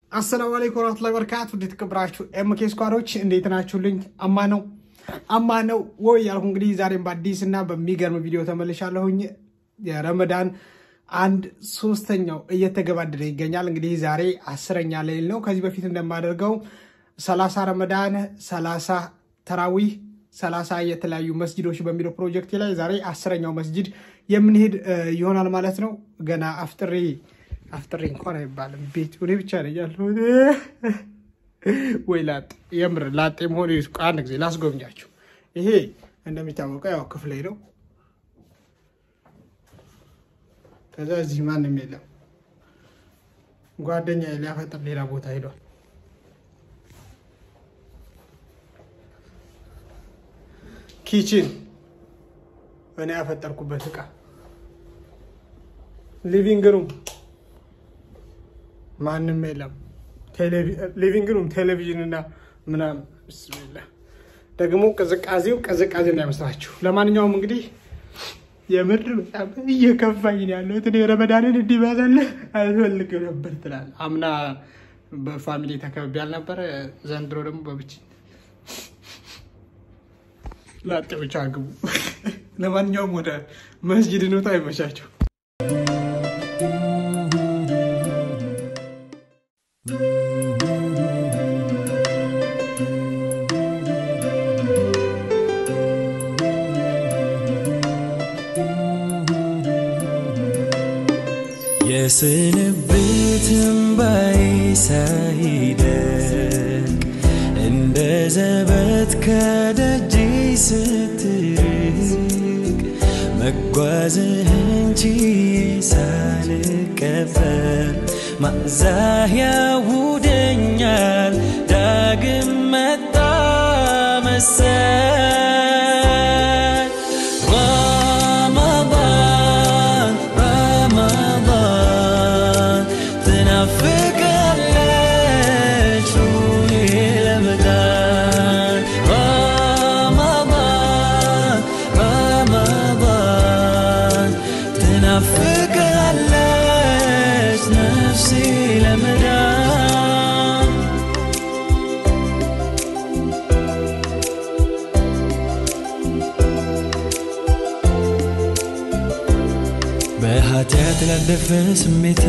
አሰላሙ አለይኩም ወራህመቱላሂ ወበረካቱ። እንዴት ተከብራችሁ ኤምኬ ስኳሮች እንዴት ናችሁልኝ? አማ ነው አማ ነው ወይ ያልኩ እንግዲህ ዛሬም በአዲስ እና በሚገርም ቪዲዮ ተመልሻለሁኝ። የረመዳን አንድ ሶስተኛው እየተገባደደ ይገኛል። እንግዲህ ዛሬ አስረኛ ሌሊት ነው። ከዚህ በፊት እንደማደርገው ሰላሳ ረመዳን ሰላሳ ተራዊህ ሰላሳ የተለያዩ መስጅዶች በሚለው ፕሮጀክት ላይ ዛሬ አስረኛው መስጅድ የምንሄድ ይሆናል ማለት ነው። ገና አፍጥሬ አፍጥሬ እንኳን አይባልም ቤት እኔ ብቻ ነኝ ያለሁት። ወይ ላጤ የምር ላጤ መሆን አንድ ጊዜ ላስጎብኛችሁ። ይሄ እንደሚታወቀው ያው ክፍሌ ነው። ከዛ እዚህ ማንም የለም። ጓደኛ ሊያፈጥር ሌላ ቦታ ሄዷል። ኪችን እኔ ያፈጠርኩበት እቃ፣ ሊቪንግ ሩም ማንም የለም። ሊቪንግ ሩም ቴሌቪዥን እና ምናምን ብስሚላ ደግሞ ቅዝቃዜው ቅዝቃዜ እንዳይመስላችሁ። ለማንኛውም እንግዲህ የምር በጣም እየከፋኝ ነው ያለሁት። እኔ ረመዳንን እንዲበዛልህ አልፈልግም ነበር ትላለህ። አምና በፋሚሊ ተከብቤ አልነበረ? ዘንድሮ ደግሞ በብቻ ላጤዎች አግቡ። ለማንኛውም ወደ መስጅድ እንውጣ። አይመቻቸው። የስንብትን ባይ ሳይደርቅ እንደ ዘበት ከደጅ ስትርቅ መጓዝህን ችዬ ሳልቀበር ማዛህ ያውደኛል ዳግም መጣ መሰል ረመዳን ረመዳን ትናፍቃለች ሩሄ ለመዳን ረመዳን ረመዳን ትናፍቃለች ነፍሴ ለመዳን በኃጢአት ላለፈ ስሜቴ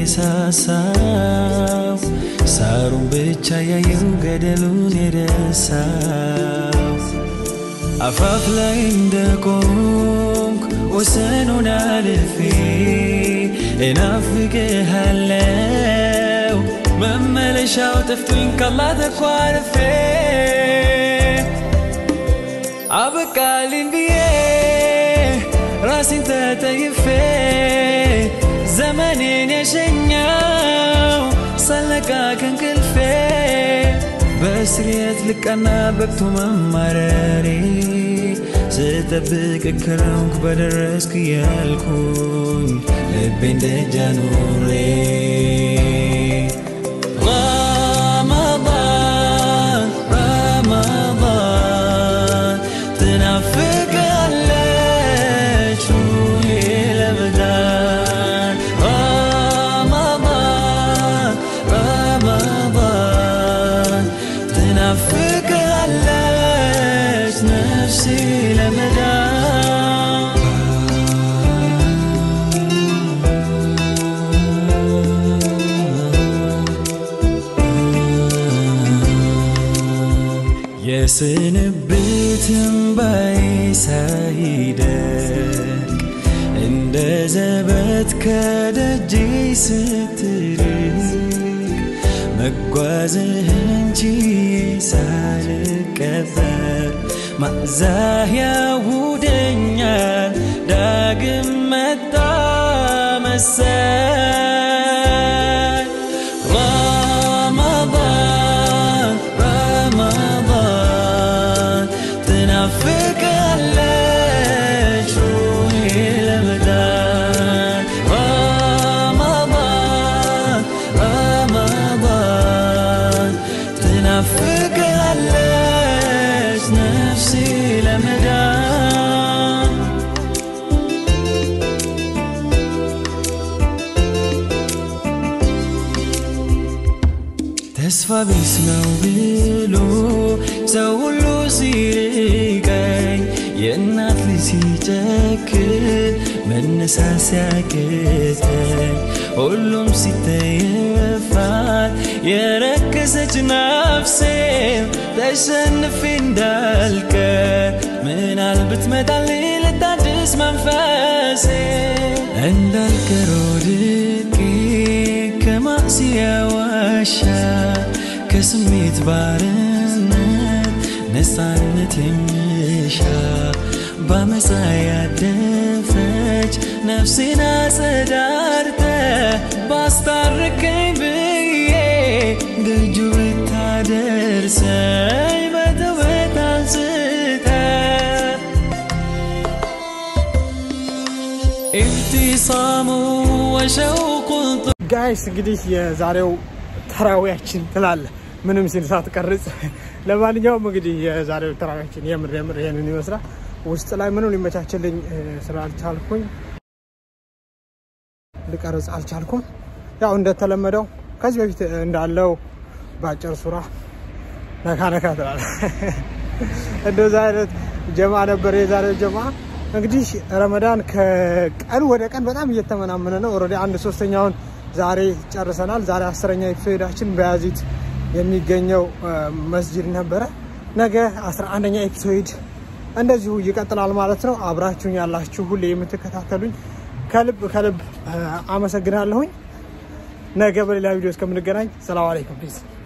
የሳሳው ሳሩን ብቻ ያየው ገደሉን የረሳው አፋፍ ላይ እንደቆምኩ ወሰኑን አልፌ እናፍቅሃለው መመለሻው ጠፍቶኝ ካላህ ተኳርፌ አበቃልኝ ብዬ ራሴን ተጠይፌ ዘመኔን የሸኛው ሳለቃ ከእንቅልፌ በስርየት ልቃና በቅቶ መማረሬ ስጠብቅ ከረምኩ በደረስክ እያልኩኝ ልቤን ደጃ ኑሬ ረመዳን ረመዳን ትናፍቃለች ሩሄ ለመዳን ረመዳን ረመዳን ትናፍቃለች ነፍሴ ለመዳን የስንብትን ባይ ሳይደርቅ እንደ ዘበት ከደጅ ስትርቅ መጓዝህን ችዬ ሳልቀበር ማዛህ ያውደኛል ዳግም መጣ መሰል ረመዳን ረመዳን ትናፍቃለች ሩሄ ለመዳን ረመዳን ረመዳን ትናፍቃለች ነፍሴ ለመዳን ተስፋ ቢስ ነው ብሎ ሰው ሁሉ ሲርቀኝ የእናት ልጅ ሲጨክን መነሳት ሲያቅተኝ ሁሉም ሲተየፋት የረከሰች ነፍሴ ተሸንፌ እንዳልቀር ምናል ብትመጣልኝ ልታድስ መንፈሴ እንዳልቀር ወድቄ ከማዕስያ ዋሻ ከስሜት ባርነት ነፃነት የምሻ በአመፃ ያደፈች ነፍሴን አጸዳርተ ባስታርቀኝ ብዬ ደጁ ብታደርሰኝ በተውበት አንስተ ኢብቲሳሙ ወሸውቁ ጋይስ እንግዲህ የዛሬው ተራዊያችን ትላለ ምንም ሲል ሳትቀርጽ። ለማንኛውም እንግዲህ የዛሬው ተራዊያችን የምር የምር ይሄንን ይመስላል። ውስጥ ላይ ምንም ሊመቻችልኝ እ፣ ስላልቻልኩኝ ልቀርጽ አልቻልኩም። ያው እንደተለመደው ከዚህ በፊት እንዳለው በአጭር ሱራ ነካ ነካ ትላለ። እንደዛ አይነት ጀማ ነበር የዛሬው ጀማ። እንግዲህ ረመዳን ከቀን ወደ ቀን በጣም እየተመናመነ ነው። ኦልሬዲ አንድ ሶስተኛውን ዛሬ ጨርሰናል። ዛሬ አስረኛ ኤፒሶዳችን በያዚት የሚገኘው እ፣ መስጂድ ነበረ። ነገ አስራ አንደኛ ኤፒሶድ እንደዚሁ ይቀጥላል ማለት ነው። አብራችሁኝ ያላችሁ ሁሌ የምትከታተሉኝ ከልብ ከልብ እ፣ አመሰግናለሁኝ። ነገ በሌላ ቪዲዮ እስከምንገናኝ ሰላም አለይኩም ፒስ